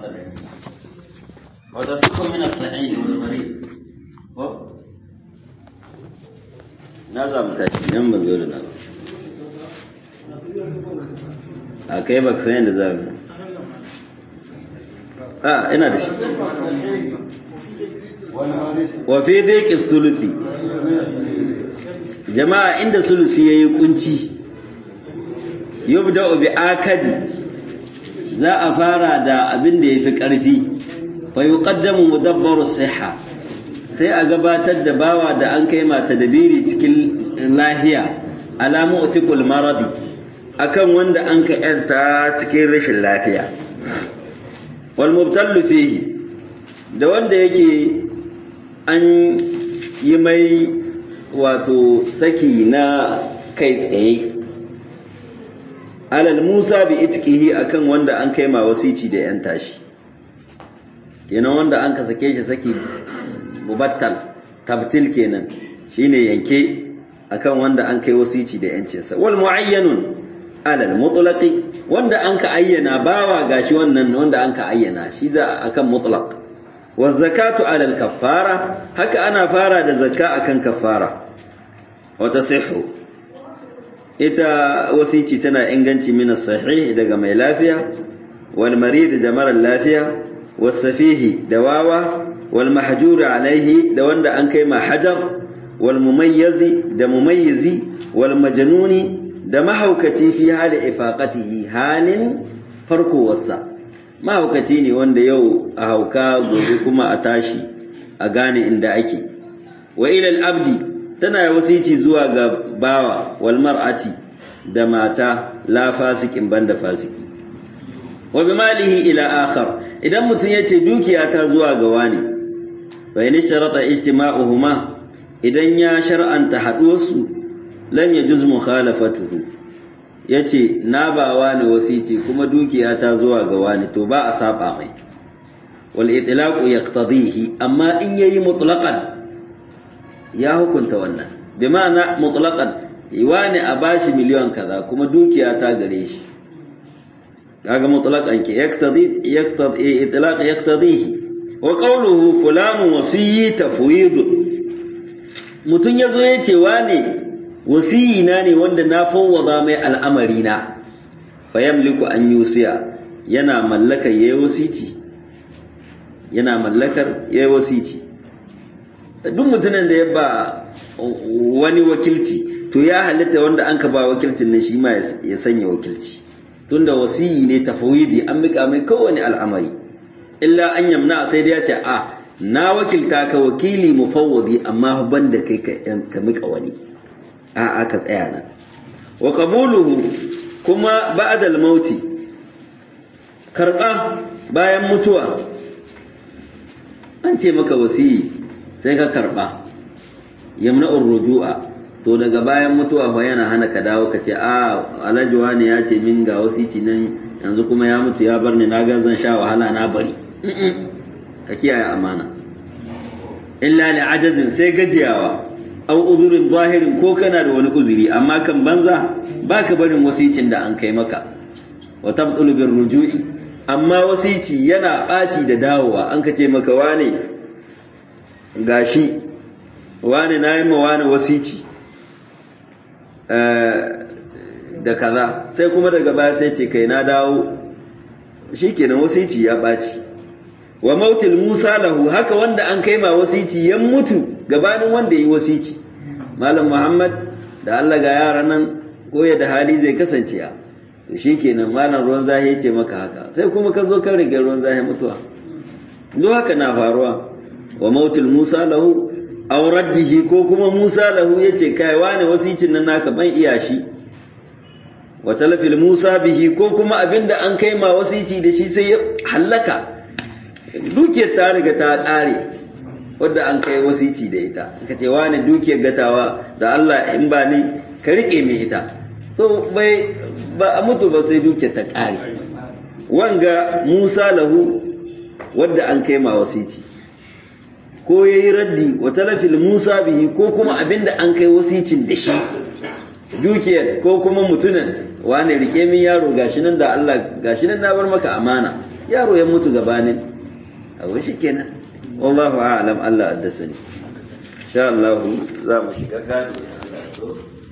وتصح من الصحيح والغريب na za mu tashi yan ba zo da na a kai ba san yadda za mu a ina da shi wa fi dhiqi thuluthi jama'a inda sulusi yayi kunci yubda bi akadi za a fara da abin da yafi karfi fa yuqaddamu mudabbaru sihha sai a gabatar da bawa da an kai mata dabiri cikin lahiya alamu utikul maradi akan wanda an ka yanta cikin rashin lafiya wal mubtallu fihi da wanda yake an yi mai wato saki na kai tsaye alal musa bi itqihi akan wanda an kai ma wasici da yan tashi kenan wanda an ka sake shi saki mubattal tabtil kenan shine yanke akan wanda an kai wasici da yancinsa wal muayyanun alal mutlaqi wanda an ka ayyana bawa gashi wannan wanda an ka ayyana shi za akan mutlaq wa zakatu alal kaffara haka ana fara da zakka akan kaffara wa tasihhu ita wasici tana inganci min sahih daga mai lafiya wal marid da mara lafiya was safihi da wawa wal mahjur alaihi da wanda an kai ma hajar wal mumayyizi da mumayyizi wal majnuni da mahaukaci fi hali ifaqatihi halin farkowarsa mahaukaci ne wanda yau a hauka gobe kuma a tashi a gane inda ake wa ilal abdi tana wasici zuwa ga bawa wal mar'ati da mata la fasikin banda fasiki wa bi malihi ila akhar idan mutum yace dukiya ta zuwa ga wani fa in sharata ijtima'uhuma idan ya shar'anta haduwarsu lam yajuz mukhalafatuhu yace na ba wani wasici kuma dukiya ta zuwa ga wani to ba a saba mai wal itlaqu yaqtadihi amma in yayi mutlaqan ya hukunta wannan bi ma'ana mutlaqan wani a bashi miliyan kaza kuma dukiya ta gare shi kaga mutlaqan ke yaqtadi yaqtadi itlaq yaqtadihi wa qawluhu fulan wasiyyi tafwid mutun yazo yace wane wasiyina ne wanda na fawwada mai al'amari na fa yamliku an yusiya yana mallakar yayi wasici yana mallakar yayi wasici duk mutumin da ya ba wani wakilci to ya halitta wanda an ka ba wakilcin nan shi ma ya sanya wakilci tunda wasiyi ne tafawidi an mika mai kowane al'amari illa an yamna sai da ya ce a na wakilta ka wakili mufawwadi amma ban da kai ka mika wani a aka tsaya nan wa qabuluhu kuma ba'da al-mauti karba bayan mutuwa an ce maka wasiyi sai ka karba yamna urruju'a to daga bayan mutuwa fa yana hana ka dawo ka ce a alhaji wani ya ce min ga wasici nan yanzu kuma ya mutu ya bar ni na ga zan sha wahala na bari ka kiyaye amana illa li ajazin sai gajiyawa au uzurin zahirin ko kana da wani uzuri amma kan banza baka barin wasicin da an kai maka wa tabdulu bir ruju'i amma wasici yana ɓaci da dawowa an ka ce maka wane gashi wane na yi ma wane wasici da kaza sai kuma daga baya sai ce kai na dawo shikenan wasici ya ɓaci wa mautil musa lahu haka wanda an kai ma wasici ya mutu gabanin wanda yi wasici malam muhammad da allah ga yara nan koya da hali zai kasance a to shikenan malam ruwan zahi ce maka haka sai kuma ka zo kan rigar ruwan zahi mutuwa duk haka na faruwa wa mautil musa lahu aw raddihi ko kuma Musa lahu yace kai wani wasicin nan naka ban iya shi wa talafil Musa bihi ko kuma abinda an kai ma wasici da shi sai ya hallaka dukiyar ta riga ta ƙare wadda an kai wasici da ita ka ce wani dukiyar gatawa da Allah in ba ni ka rike mai ita to bai ba a mutu ba sai dukiyar ta ƙare wanga Musa lahu wadda an kai ma wasici ko ya yi raddi wa talafil Musa bihi ko kuma abinda an kai wasicin da shi dukiyar ko kuma mutunan wane rike min yaro gashi nan da Allah gashi nan na bar maka amana yaro ya mutu gabanin abu shi kenan wallahu a'lam Allah addasani insha Allah za mu shiga gado